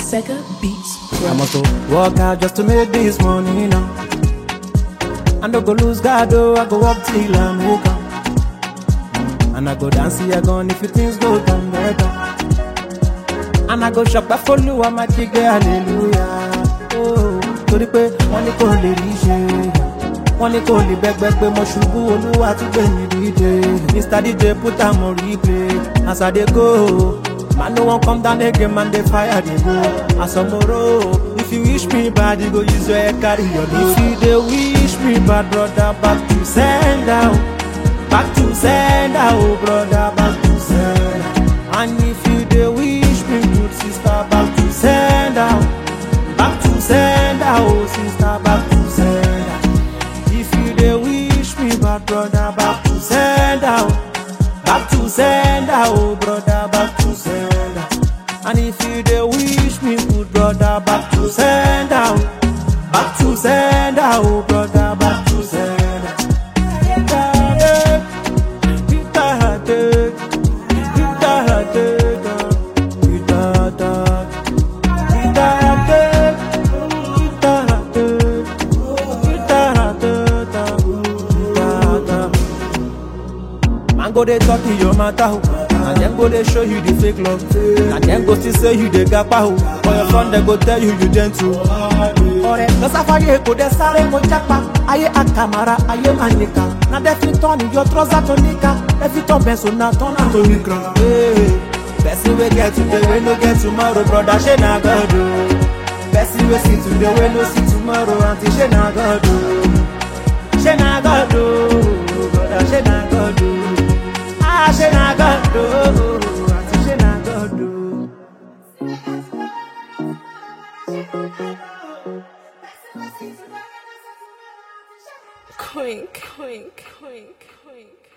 Sega Beats. I must go work hard just to make this money now. I no go lose God, oh, I go work till I make am. And I go dance here again if things go down better. And I go shop back for you, I'm a chicken, hallelujah. Oh, torí pé wọ́n ní kò lè rí ṣe. Wọ́n ní kò lè bẹ́gbẹ́ pé mo ṣubú olúwa tún gbé mi dìde. Mr DJ put am on replay as I dey go. Man no wan come down again, man dey fire dey go. Asomoro, if you wish me bad, you go use your head carry your load. If you dey wish me bad, brother, back to sender, oh. back to sender, oh brother, back to sender. And if you dey wish me good, sister, back to sender, oh. back to sender, oh sister, back to sender. If you dey wish me bad, brother, back to sender, oh. back to sender, oh brother, back to sender. And if you dey wish me good, brother, back to sender, oh. back to sender, oh brother, back to sender. Man go dey talk in your matter ho, and dem go dey show you the fake love, and dem go still say you dey gapa ho. For your front dem go tell you you gentle. Ọ̀rẹ́ lọ́sàfáyé kò dẹ̀ sáré mo jápa, ayé àkàmàrà ayé máa nìkà. Na dem fit turn your trouser to nika, dem fit turn pencil na turn am to nikra. Hey, Person wey get today wey no get tomorrow, brother ṣé na God o. Person wey see today wey no see tomorrow, aunty ṣé na God o. Ṣé na God o, brother ṣé na God o. Ah, ṣé na God o, aunty ṣé na God o. Quink, quink, quink, quink.